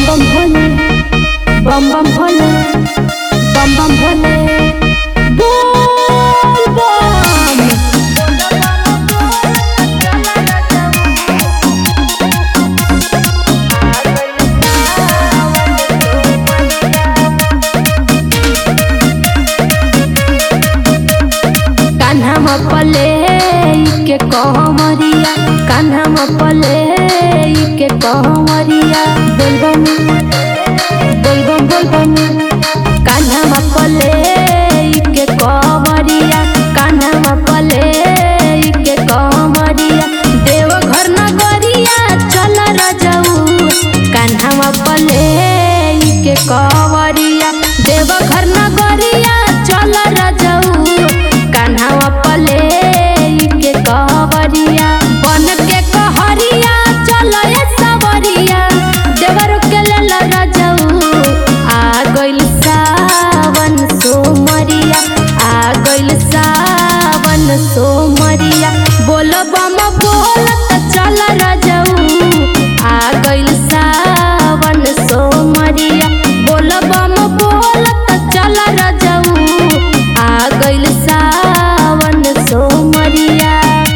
बम भोले बम बम भोले बम बम भोले बोल बम कान्हा म पले के कहमरिया कान्हा म पले के कहमरिया बोलबम बोलबम बोलबम कान्हा म पले के कहमरिया कान्हा म पले के कहमरिया देवघर नगरिया चल रजऊ कान्हा म पले के कहमरिया देवघर नगरिया चल रजऊ कान्हा पले के कहवरिया बन के कहरिया चल ए सवरिया देवर के लेल रजऊ आ गइल सावन सोमरिया आ गइल सावन सोमरिया बोल बम बोलत चल रजऊ आ गइल सावन सोमरिया बोल बम बोलत चल रजऊ आ गइल सावन सोमरिया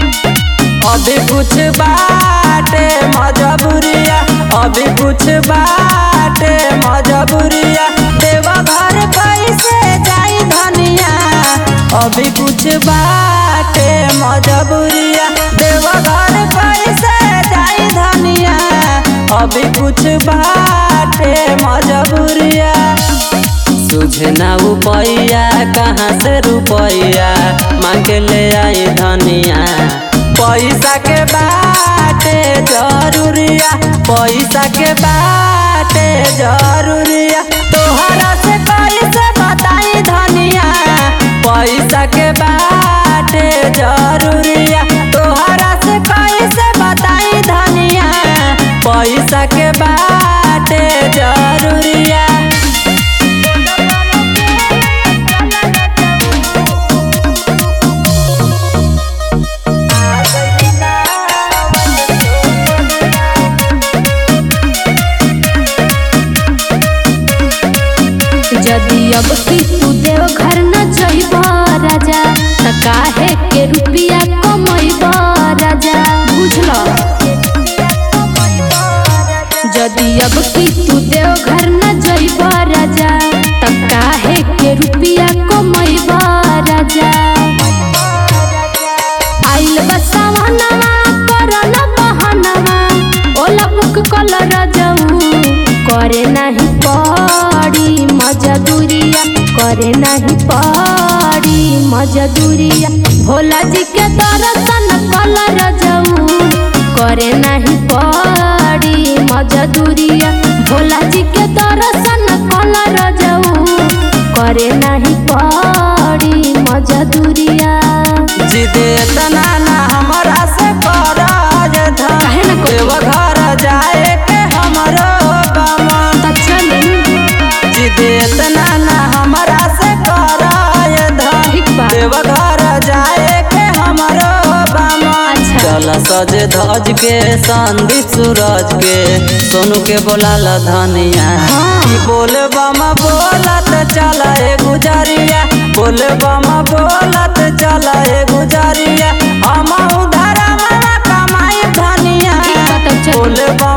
अभी कुछ बाटे मजबूरिया अभी कुछ बाटे मजबूरिया देवा घर कैसे जाई धनिया अभी कुछ बाटे मजबूरिया देवा घर कैसे जाई धनिया अभी कुछ बाटे मजबूरिया तुझे ना रुपैया कहाँ से रुपैया मांग ले आई धनिया पैसा के बाटे जरूरिया पैसा के बाटे जरूरिया तोहरा से कैसे बताई धनिया पैसा के बाटे जरूरिया तोहरा से कैसे बताई धनिया पैसा के बाटे जरूरिया यदि अब की तू देव घर न जइब राजा त काहे के रुपिया कमैब राजा बुझल यदि अब की तू देव घर न जइब राजा त काहे के रुपिया कमैब राजा आइल बसावनवा करन बहनवा ओला बुक कल रजऊ करे नाही पड़ी मजदूरिया करे नाही पड़ी मजदूरिया भोला जी के दर्शन कल रजऊ करे नाही पड़ी मजदूरिया भोला जी के दर्शन कल रजऊ करे नाही पड़ी मजदूरिया जिदे तना ना हमरा से कराज था काहे ना करी? देव घर जाए के हमरो गमा त चली जिदे तना ना हमरा से कराज था ठीक बा। देव घर जाए के हमरो गमा अच्छा। चल सज धज के संदीप सूरज के सोनू के बोलाल धनिया हाँ। ई बोल बम बोलत चल ए गुजरिया बोल बम बोलत चल ए गुजरिया हम उधर कमाई धनिया ठीक बा, तब चल। बोल बम